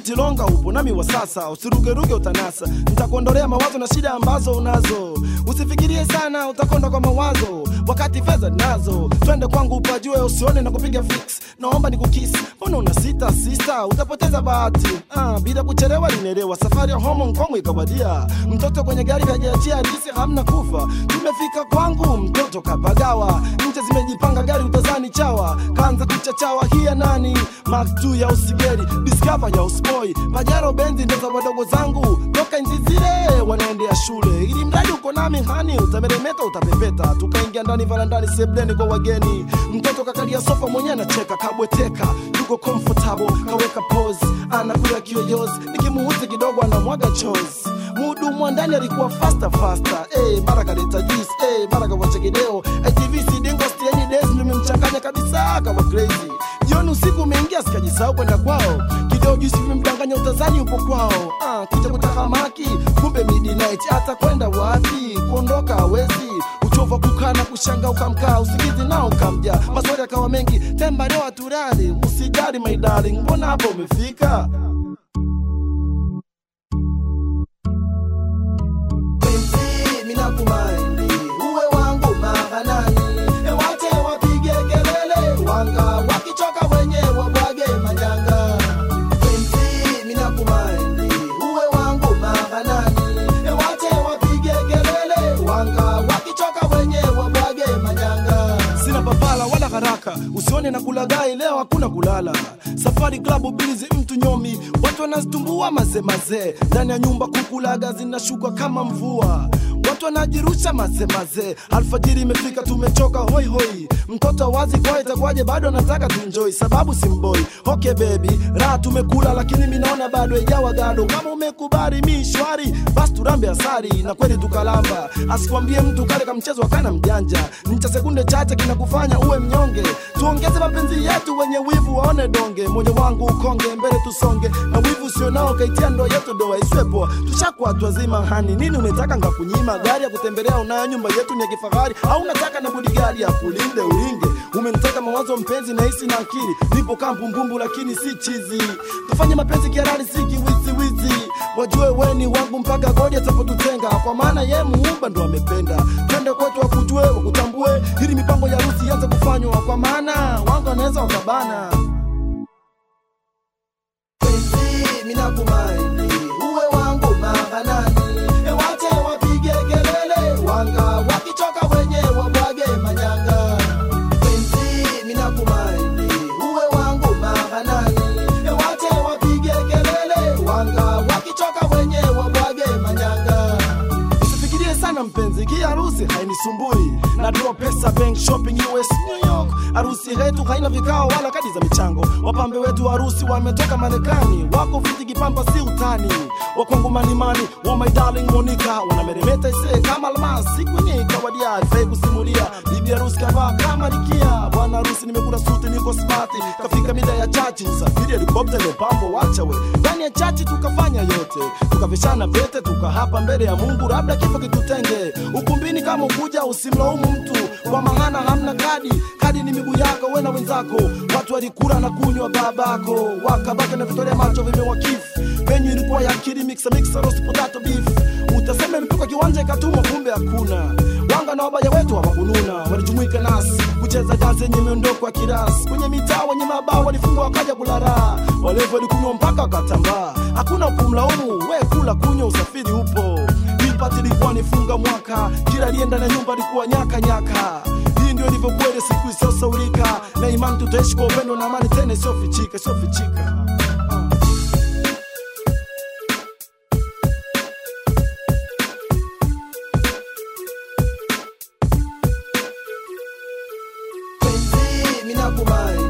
chilonga upo nami wa sasa usirugeruge utanasa nitakuondolea mawazo na shida ambazo unazo usifikirie sana utakonda kwa mawazo wakati fedha nazo twende kwangu upajue usione na kupiga fix naomba nikukisi mbona una sita sista utapoteza bahati ah, bila kuchelewa linelewa safari ya Hong Kong ikawadia mtoto kwenye gari kajiachia hadisi hamna kufa tumefika kwangu mtoto kapagawa nje zimejipanga gari utazani chawa kaanza kuchachawa hii ya nani Mark 2 ya usigeri discover ya uspoi pajero benzi ndo za wadogo zangu toka nchi zile wanaendea shule ili mradi uko nami hani utameremeta utapepeta tukaingia ndani varandani sebleni kwa wageni mtoto kakalia sofa mwenyewe anacheka kabweteka yuko comfortable kaweka pose anakula kiyoyozi nikimuhusi kidogo anamwaga chozi muhudumu wa ndani alikuwa fasta fasta hey, mara kaleta juice hey, mara kawacha kideo ITV sidingo stieni days nimemchanganya kabisa kawa crazy jioni usiku umeingia sikajisahau kwenda kwao kideo juice vimemdanganya utazani upo kwao ah, kija kutahamaki kumbe midnight hata kwenda wapi kuondoka hawezi uchovu wa kukaa na kushanga ukamkaa usingizi nao ukamja maswali akawa mengi temba leo aturali usijali my darling mbona hapo umefika penzi mina kumaindi uwe wangu mahanani ewache wapige kelele wanga wakichoka wenyewe wabwage manyanga penzi mina kumaindi uwe wangu mahanani ewache wapige kelele wanga wakichoka wenyewe wabwage manyanga sina papala wala haraka usione na kulagai leo hakuna kulala safari klabu bilizi mtu nyomi watu wanazitumbua mazemazee ndani ya nyumba kukulaga zinashuka kama mvua watu wanajirusha mazemazee alfajiri imefika tumechoka hoi hoi mtoto wazi kwa itakuwaje bado nataka tuenjoy sababu simboi okay baby raha tumekula lakini minaona bado ijawa gado kama umekubali mi shwari basi turambe asari na kweli tukalamba asikwambie mtu kale ka mchezo akana mjanja ni cha sekunde chache kinakufanya uwe mnyonge tuongeze mapenzi yetu wenye wivu waone donge moyo wangu ukonge mbele tusonge na wivu usionao kaitia ndo yetu doa iswepo tushakuwa watu wazima hani nini umetaka ngakunyima gari ya kutembelea unayo nyumba yetu ni ya kifahari au unataka na bodigari ya kulinde ulinge umeniteka mawazo mpenzi na hisi na akili nipo kaa mbumbumbu lakini si chizi tufanye mapenzi kiarari si kiwiziwizi wajue weni wangu mpaka godi atapotutenga kwa maana ye muumba ndo amependa twende kwetu wakujue wakutambue ili mipango ya harusi ianze kufanywa kwa maana wangu anaweza wakabana penzi mina kumaini uwe wangu mahanani ewache wapige kelele wanga wakichoka wenyewe wabwage manyanga penzi mina kumaini uwe wangu mahanani ewache wapige kelele wanga wakichoka wenyewe wabwage manyanga usifikirie sana mpenzi ki harusi hainisumbui natoa pesa bank shopping us new york harusi yetu haina vikao wala kadi za michango wapambe wetu harusi wametoka marekani wako fiti kipamba si utani wakwangu manimani wa my darling monica wanameremeta ise kama almasi kwenye kawadia haifai kusimulia bibi harusi kavaa kama nikia bwana harusi nimekula suti niko smart kafika mida ya chachi usafiri helikopta imepambo wacha we ndani ya chachi tukafanya yote tukavishana vete tukahapa mbele ya mungu labda kifo kitutenge ukumbini kama ukuja usimlaumu mtu kwa maana hamna kadi kadi ni miguu yako we na wenzako watu walikula na kunywa babako wakabaka na vitolea macho vimewakifu menyu ilikuwa ya kiri mixa mixa roast potato beef utasema imetoka kiwanja ikatumwa kumbe hakuna wanga na wabaya wetu hawakununa walijumuika nasi kucheza dansi yenye miondoko ya kirasi kwenye mitaa wenye mabao walifunga wakaja kulala walevu walikunywa mpaka wakatambaa hakuna kumlaumu we kula kunywa usafiri upo Hipati ilikuwa nifunga mwaka kila alienda na nyumba alikuwa nyaka nyaka hii ndio ilivyokuwa ile siku isiyosaulika na imani tutaishi kwa upendo na amani tena isiyofichika isiyofichika penzi mina kumaini